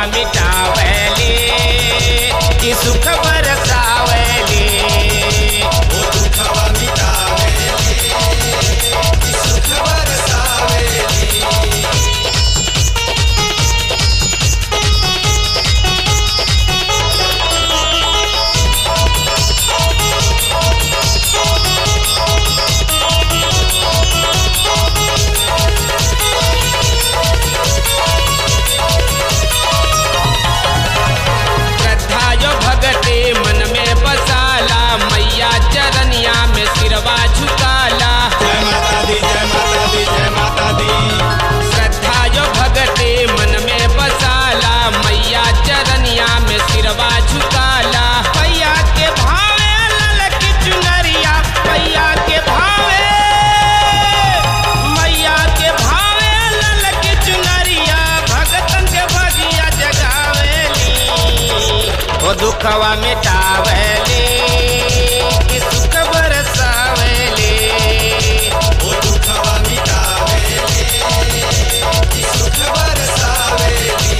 मिटावेली कि सुख बरसावेली वो दुखवा मिटावेली कि सुख बरसावेली श्रद्धा जो भगते मन में बसाला मैया चरनिया में सिरवा झुकाला जय माता दी जय माता दी जय माता दी श्रद्धा जो भगते मन में बसाला मैया चरनिया में सिरवा झुकाला पैया के भावे ललक चुनरिया पैया के भावे मैया के भावे ललक चुनरिया भगतन के भगिया जगावेली ओ दुखवा मिटावेली कि सुख बरसावेली वो दुखवा मिटावेली कि सुख बरसावेली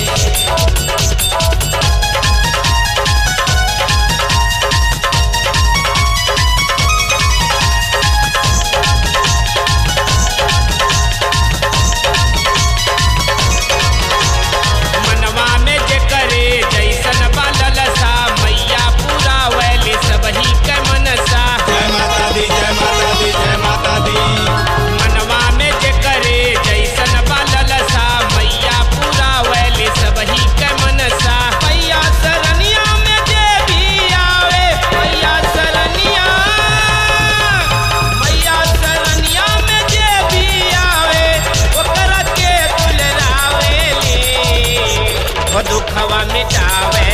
मनवा में जे करे जैसन बालल सा मैया पूरा वैली सबही के मनसा जय माता दी जय माता दी जय माता दी मनवा में जे करे जैसन बालल सा मैया पूरा वैली सबही के मनसा मैया सरनिया में जे भी आवे मैया सरनिया मैया सरनिया में जे भी आवे ओकरा के दुलरावेली ओ दुखवा मिटावे